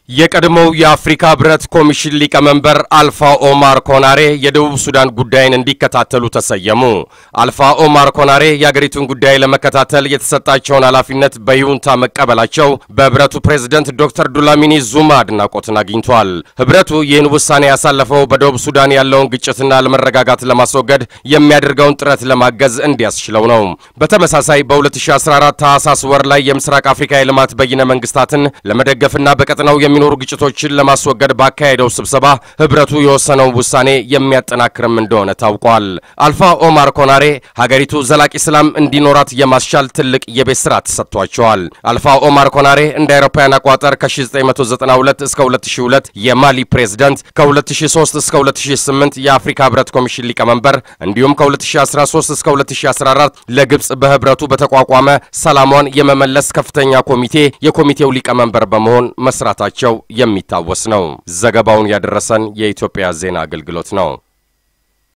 የቀድሞው የአፍሪካ ህብረት ኮሚሽን ሊቀመንበር አልፋ ኦማር ኮናሬ የደቡብ ሱዳን ጉዳይን እንዲከታተሉ ተሰየሙ። አልፋ ኦማር ኮናሬ የአገሪቱን ጉዳይ ለመከታተል የተሰጣቸውን ኃላፊነት በይሁንታ መቀበላቸው በህብረቱ ፕሬዝደንት ዶክተር ዱላሚኒ ዙማ አድናቆትን አግኝቷል። ህብረቱ ይህን ውሳኔ ያሳለፈው በደቡብ ሱዳን ያለውን ግጭትና አለመረጋጋት ለማስወገድ የሚያደርገውን ጥረት ለማገዝ እንዲያስችለው ነው። በተመሳሳይ በ2014 ታህሳስ ወር ላይ የምስራቅ አፍሪካ የልማት በይነ መንግስታትን ለመደገፍና በቀጠናው የሚኖሩ ግጭቶችን ለማስወገድ ባካሄደው ስብሰባ ህብረቱ የወሰነው ውሳኔ የሚያጠናክርም እንደሆነ ታውቋል። አልፋ ኦማር ኮናሬ ሀገሪቱ ዘላቂ ሰላም እንዲኖራት የማስቻል ትልቅ የቤት ስራ ተሰጥቷቸዋል። አልፋ ኦማር ኮናሬ እንደ አውሮፓውያን አቆጣጠር ከ1992 እስከ 2002 የማሊ ፕሬዝዳንት፣ ከ2003 እስከ 2008 የአፍሪካ ህብረት ኮሚሽን ሊቀመንበር እንዲሁም ከ2013 እስከ 2014 ለግብፅ በህብረቱ በተቋቋመ ሰላሟን የመመለስ ከፍተኛ ኮሚቴ የኮሚቴው ሊቀመንበር በመሆን መስራታቸው የሚታወስ ነው። ዘገባውን ያደረሰን የኢትዮጵያ ዜና አገልግሎት ነው።